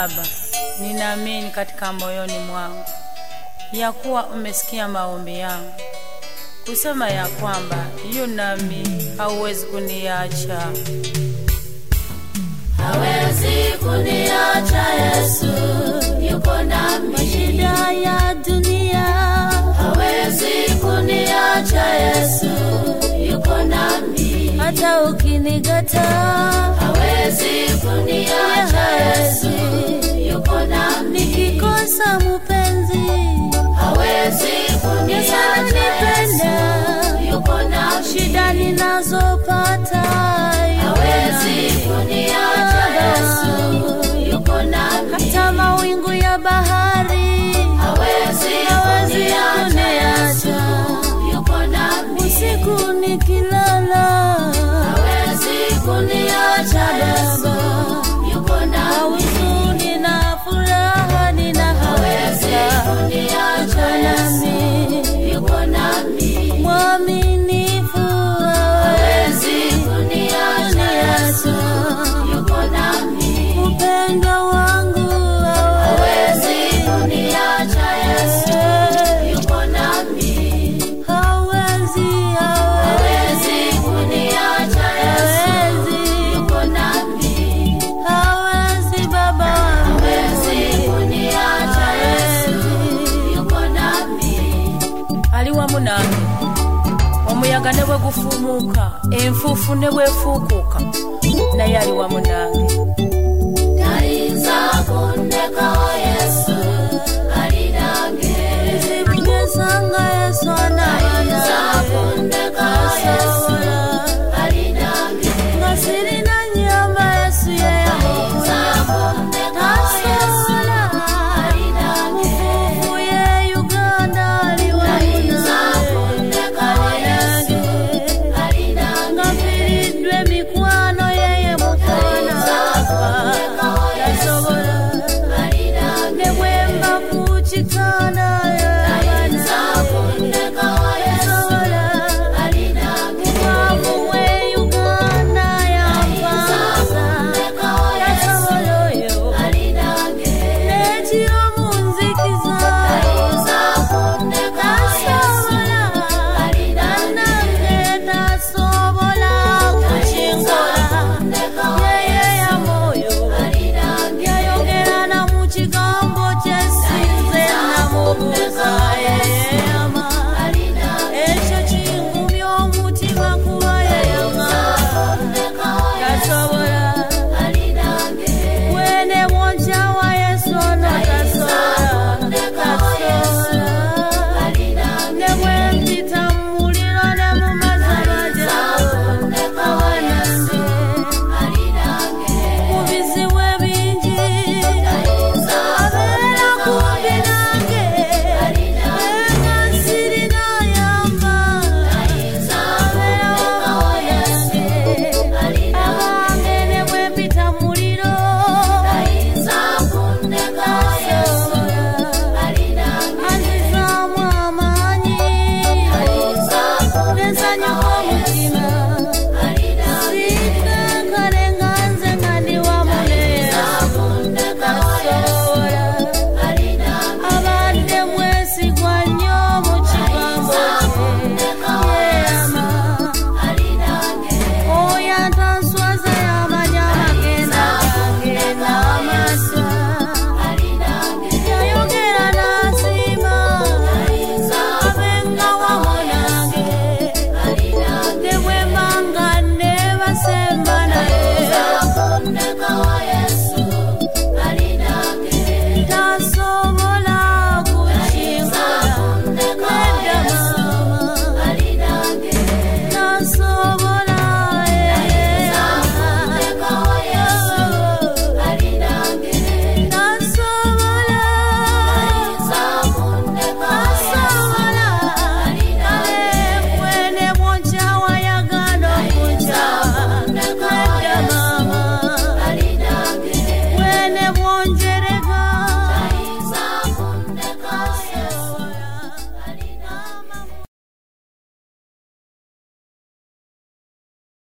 Baba, ninaamini katika moyoni mwangu ya kuwa umesikia maombi yangu, kusema ya kwamba yu nami, hauwezi kuniacha. hawezi kuniacha Yesu yuko nami, Shida ya dunia hawezi kuniacha Yesu yuko nami, hata ukinikataa, hawezi kuniacha Yesu yuko nami, nikikosa mpenzi, hawezi Yesu kuniacha ananipenda. Yesu yuko nami, shida ninazopata, hawezi kuniacha Yesu yuko nami, hata mawingu ya bahari hawezi hawezi kuniacha Yesu kuniacha. yuko nami. usiku nikilala, hawezi kuniacha Yesu yuko na nami, huzuni na furaha nina hawezi hakika kuniacha Yesu yuko nami, mwaminifu hawezi kuniacha Yesu yuko nami, upendo wangu hawezi kuniacha Yesu yuko nami, hawezi hawezi kuniacha Yesu hawezi yuko nami, hawezi baba hawezi kuniacha Yesu yuko nami. ali wamu nange omuyaga ne bwe gufumuuka enfuufu ne bwefuukuuka naye ali wamu nange